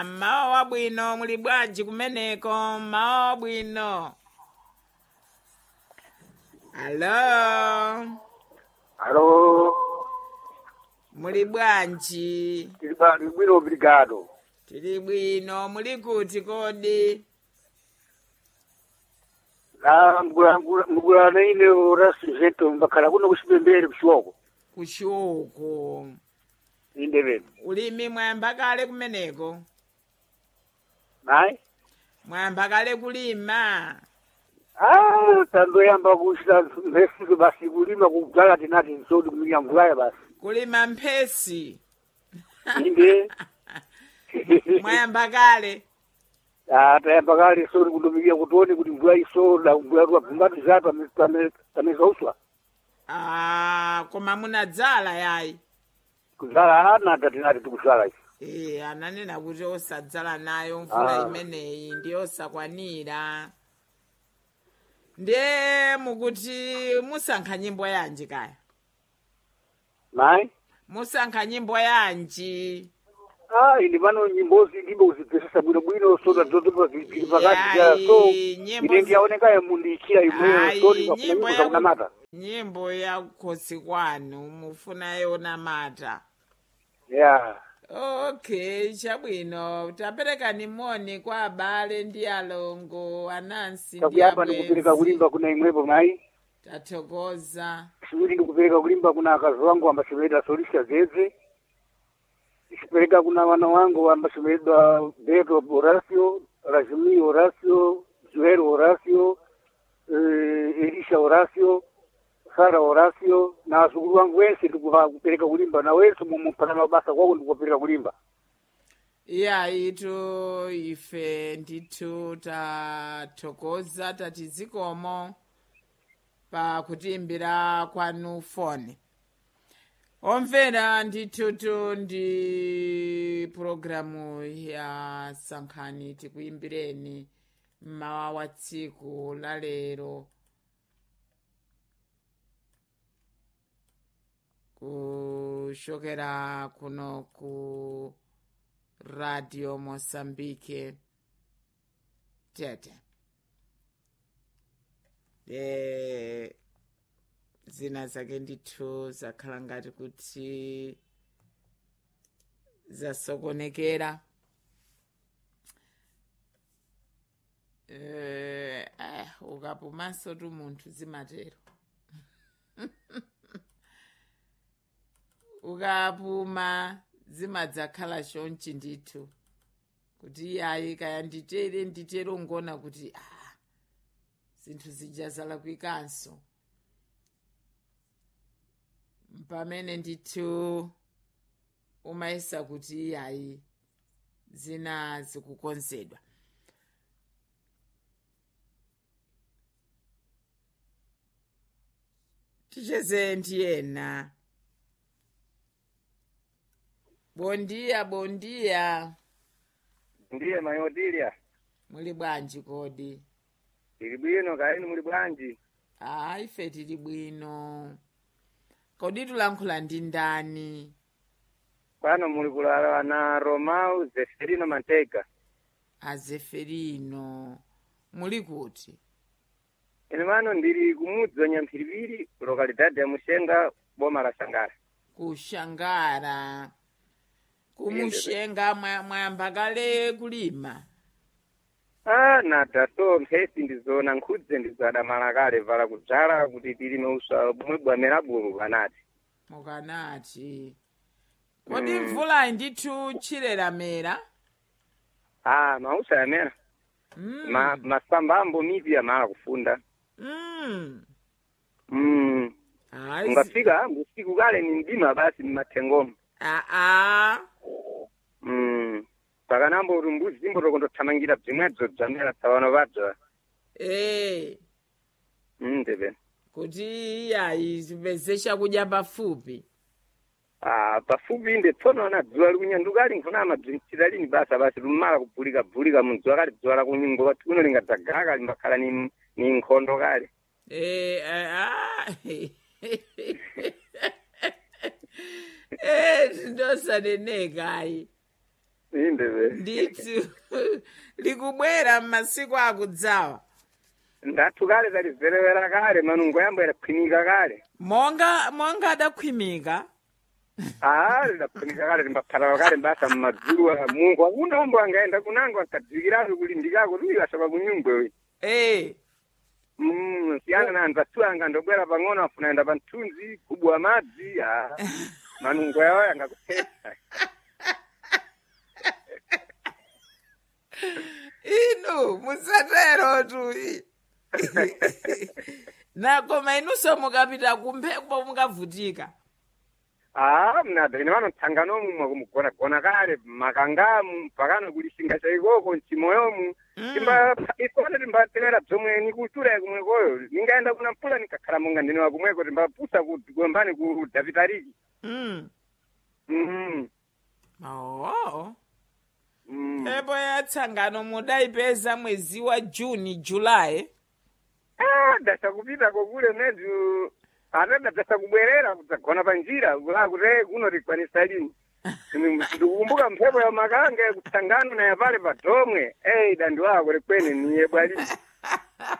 mmawa wabwino muli bwanji kumeneko mmawa wabwino alo Alo, muli bwanji tili ba- tili bwino obrigado. tili bwino muli kuti kodi La mgulana ine orasi zeto mbakhala kuno kusipembere kushoko. kushuku Inde bene. ulimi mwayamba kale kumeneko Nayi? mwayamba kale kulima Ah, tandoyamba kushita mphesi basi kulima kudzala tinati nsodi kuminya mvulaya basi. kulima mphesi Inde. mwayamba kale Ah, tayamba kale sodi kutumikia kutoni kuti mvula isoda mvula tuwa pambati zatu amezauswa. Ah, koma munadzala yayi Kudzala ana tatinati tikusala ichi. Eh, ananena kuti osadzala nayo mvula Ah. imeneyi ndi osakwanira ndiye mukuti musankha nyimbo yanji kaya Nayi? musankha nyimbo yanji Ah, indi pano nyimbozi ndimbo kuzipesesa bwinobwino soda zotopa zili pakati ya so Yayi, nyimbo ine zi- ndiyaoneka mundichira imweyo Ayi, sodi nyimbo kafunanyimbo ya zakunamata. nyimbo ya kukhosi kwanu mufuna yona mata Yeah. okay chabwino taperekani moni kwa abale ndi alongo anansi ndi Takuyamba ndikupereka abwenzi kulimba kuna imwepo mayi. tathokoza Chiwiri ndikupereka kulimba kuna akazi wangu ambasomeredwa Solisha Zeze. Ichipereka kuna wana wangu ambasomeredwa Beto Horacio, Rajimi Horacio, Joel Horacio, eh, Elisha Horacio, Sara Horacio na wazukulu wangu wense ndikupereka kulimba na wense mumupata mabasa kwako ndikupereka kulimba. iya itu ife ndithu tathokoza tati zikomo pa kutiimbira kwanu foni omvera ndithutu ndi pulogalamu ya sankhani tikuimbireni mmawa wa tsiku la lero kuchokera kuno ku radio mosambike tete de zina zake ndithu zakhala ngati kuti zasokonekera eh, eh, ukapumanso tu munthu zimatero ukapuma zimadzakhala chonchi ndithu kuti iyayi kaya nditere nditere ungona kuti ah, zinthu zijazala kwikanso pamene ndithu umayesa kuti iyayi zina zikukonzedwa ticheze ndiyena bondiya bondiya Ndiye mayotilia. muli bwanji kodi Ili bwino kaini muli bwanji. ah ife tili bwino kodi tulankhula ndi ndani Pano muli kulala na Romau Zeferino Mantega. azeferino muli kuti Ine mano ndili kumudzi wa Nyamphiripiri, lokalidade ya Mushenga, boma la Sangara. kushangara kumushenga mwa- mwayamba kale kulima Ah, nada so mphesi ndizona nkhudze ndizadamala kale vala kudzala kuti tilime uswa bumwe bwamera bwulu panati. mukanati kodi Mm. mvula ndithu chileramera Ah, mausa yamera. mm. Ma, masamba ambo mipi yamala kufunda. mm. Mm. Ayi, si- Ungafika usiku kale ni mdima basi mmatengomo. ah, ah. Mm. Pakanambo kuti mbuzi zimbotokondothamangira bzimwedzo bzamera tsawano badza. Eh, Mm, ndebe. kuti iyayi zipeze chakudya pafupi Ah, pafupi inde tsono na dzuwa likunyanduka ali nkhuna amabzintsira lini basa basi lumala kubhulika bhulika mudzuwa kale dzuwa lakunyingo pati kuno lingadzagala kali mbakhala ni ni nkhondo kale. Eh, eh, ah. Eh, ndinosaneneka ayi indeve ndithu likubwera m'masiku akudzawa ndathu kale talizerewera kale manungo yambo yadaphwinika kale monga monga adakhwimika ah lidaphwinika kale timbaphatawa kale mbasa mmadzulu a mungu akunombo angaenda kunango ankadzikirapo kulindikako tulikasaba kunyungwewe eh Mm, siyana na anzathu anga ndobwera pang'ono afunaenda pa mthunzi kubwa madzi ah, manungo yawo yangakuphetsa inu musatero tu nakoma inunso mukapita kumphepo mukavutika ah mnada ine vano mtsanganomu mwakumugona kale makangamu pakano kulisinga chaikoko mchimoyomu Mm. timba ifone timbatenera bzomweni kuchula kumwekoyo ningaenda kuna mpula nikakhala monga ndine wakumweko timbapusa kugombani ku davitariki mm. Mhm. oh. Mm. mphepo ya tsangano mudayipeza mwezi wa juni julayi Ah, dasa kupita kokule mezu atenda dasa kubwerera kudzagona pa njira kulakuti kuno tikwanisa lini ndikukumbuka mphepo ya makange kutsangano na yapale pa domwe ei dandi wako likwene niye bwalini